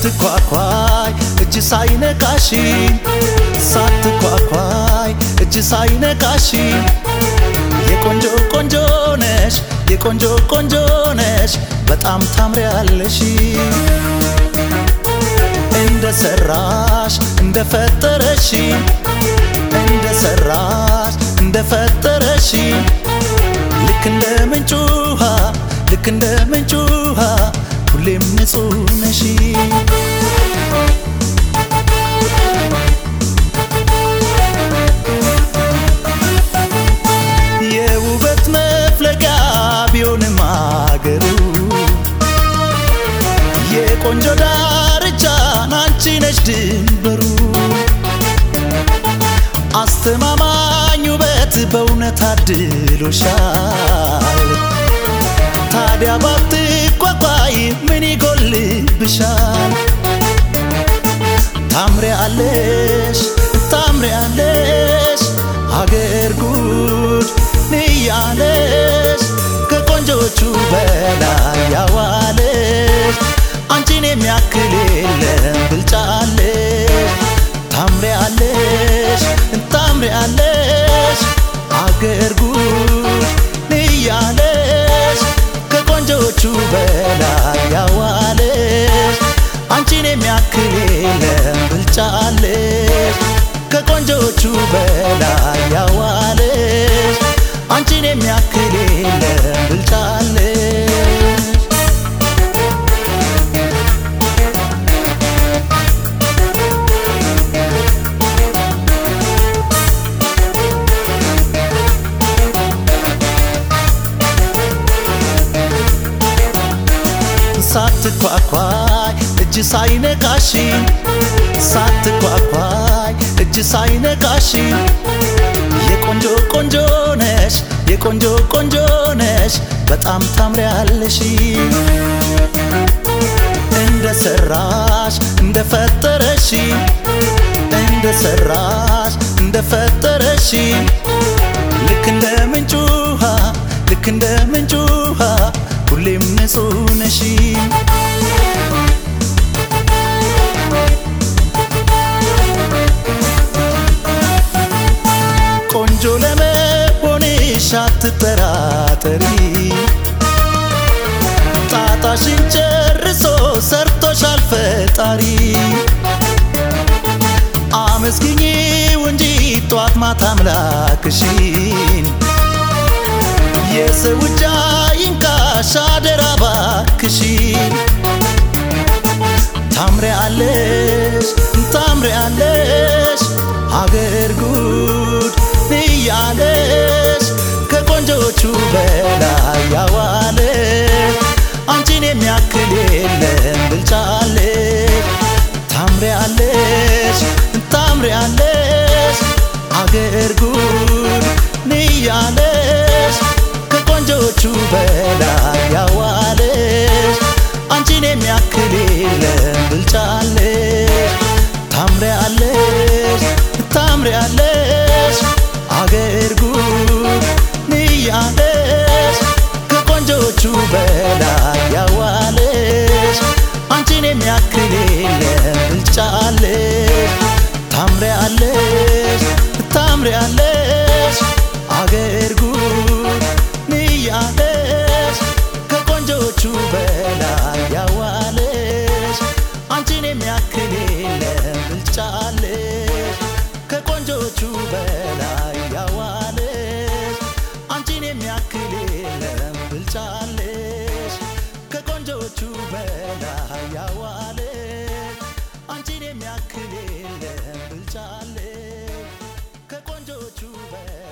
ሳትኳኳይ እጅ ሳይነካሽ ሳትኳኳይ እጅ ሳይነካሽ የቆንጆ ቆንጆ ነሽ የቆንጆ ቆንጆ ነሽ በጣም ታምሪያለሽ እንደ ሰራሽ እንደ ፈጠረሽ እንደ ሰራሽ እንደ ፈጠረሽ ልክ እንደ ምንጭ ውሃ ልክ እንደ ምንጭ ውሃ ሁሌም ንጹህ ነሽ የውበት መፍለቂያ ቢሆንም አገሩ የቆንጆ ዳርቻን አንቺ ነሽ ድንበሩ አስተማማኝ ውበት በእውነት አድሎሻል ታዲያ ባትቋቋይ ምን ይጎልብሻል ታምሪያለሽ ታምሪያለሽ አገር ጉድ ንያለሽ ከቆንጆቹ በላይ ያዋለሽ አንቺን የሚያክል የለም ብልጫለሽ ታምሪያለሽ ታምሪያለሽ አገር ጉድ ንያለሽ ከቆንጆቹ በላይ ያዋለሽ አንቺን የሚያክል የለም ብልጫለሽ ከቆንጆቹ በላይ ያዋለሽ አንቺን የሚያክል የለም ብልጫለሽ ሳትኳኳይ እጅ ሳይነካሽ ሳትኳኳይ እጅ ሳይነካሽ የቆንጆ ቆንጆ ነሽ የቆንጆ ቆንጆ ነሽ በጣም ታምሪያለሽ እንደ ሰራሽ እንደ ፈጠረሽ እንደ ሰራሽ እንደ ፈጠረሽ ልክ እንደ ምንጭ ውሃ ልክ እንደ ምንጭ ውሃ ሁሌም ንጹህ ነሽ ቆንጆ ለመሆንሽ አትጠራጠሪ ጣጣሽን ጨርሶ ሰርቶሻል ፈጣሪ አመስግኚው እንጂ ጧት ማታ አምላክሽን የሰው እጅ አይንካሽ አደራ ባክሽን ታምሪያለሽ ታምሪያለሽ አገር ጉድ ንያለሽ ከቆንጆቹ በላይ ያዋለሽ አንቺን የሚያክል የለም ብልጫለሽ ታምሪያለሽ ታምሪያለሽ አገር ጉድ ንያለሽ ከቆንጆቹ በላይ ያዋለሽ አንቺን የሚያክል የለም ብልጫለሽ ታምሪያለሽ ታምሪያለሽ አገር ጉድ ንያለሽ ከቆንጆቹ በላይ ያዋለሽ አንቺን የሚያክል የለም ብልጫለሽ ታምሪያለሽ ታምሪያለሽ አገር ጉድ ንያለሽ ከቆንጆቹ በላይ ያዋለሽ አንቺን የሚያክል የለም ብልጫለሽ ከቆንጆቹ በላይ ያዋለሽ አንቺን የሚያክል የለም ብልጫለሽ ከቆንጆቹ በላይ ያዋለሽ አንቺን የሚያክል የለም ብልጫለሽ ከቆንጆቹ በላይ